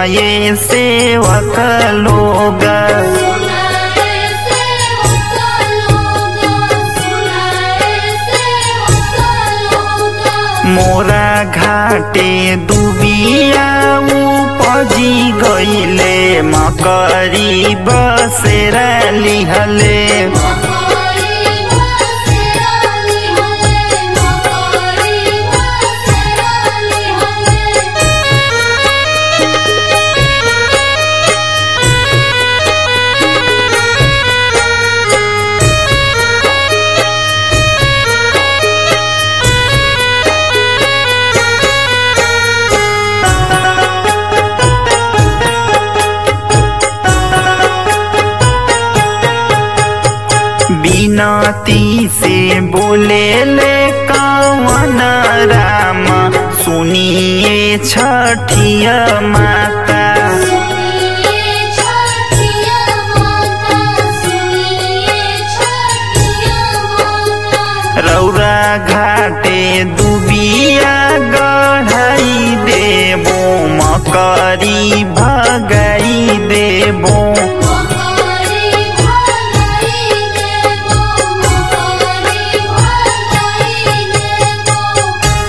सुनाए सेवक लोग सुनाए सेवक लोग सुनाए सेवक लोग मोरा घाटे दुबिया उपजी गईले मकरी बसेरा लिहले मकरी बसेराली हले मकरी बसेराली हले बिनती से बोले ले कवन राम सुनिए छठिया माता सुनिए छठिया माता सुनिए छठिया माता रौरा घाटे दुबिया गढ़ाई देबो मकरी भगाई देबो मकरी भगाई देबो मकरी भगाई देबो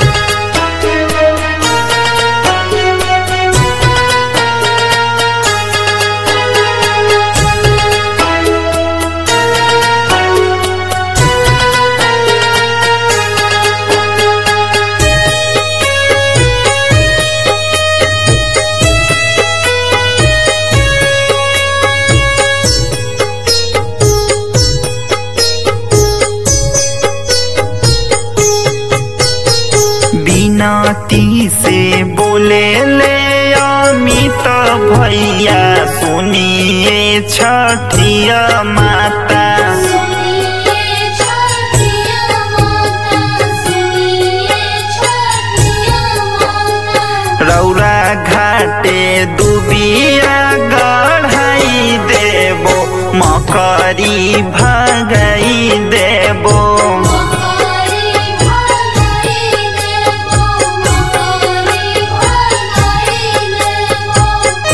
बिनती से बोले ले अमित भैया सुनिए छठिया माता सुनिए छठिया माता सुनिए छठिया माता रौरा घाटे दुबिया गढ़ाई देबो मकरी भगाई देबो मकरी भगाई देबो मकरी भगाई देबो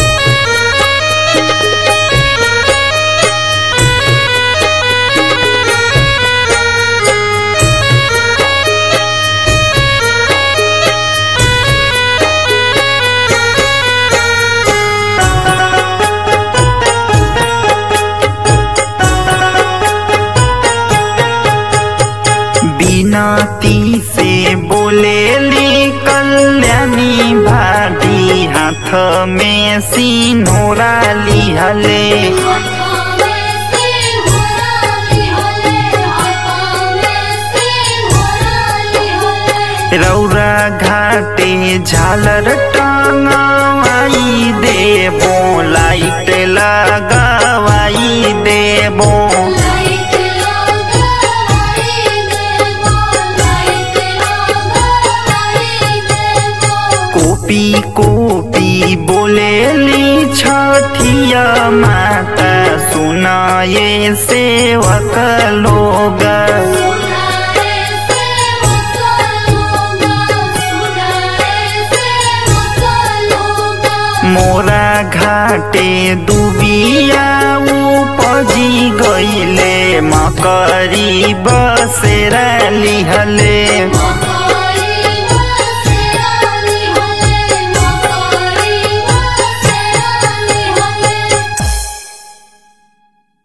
बिनती से बोले ली कल्याणी भाटी हाथ में सिनोरा लिहले हाथों में सिंघोराली हले हाथों में सिंघोराली हले रौरा घाटे झालर टंगवाई देबो लाइट लगावाई देबो लाइट लगाई देबो लाइट लगाई देबो कोपी कोपी बोलेली छठिया माता सुनाए सेवक लोग सुनाए सेवक लोग सुनाए सेवक लोग मोरा घाटे दुबिया उपजी गईले मकरी बसेरा लिहले मकरी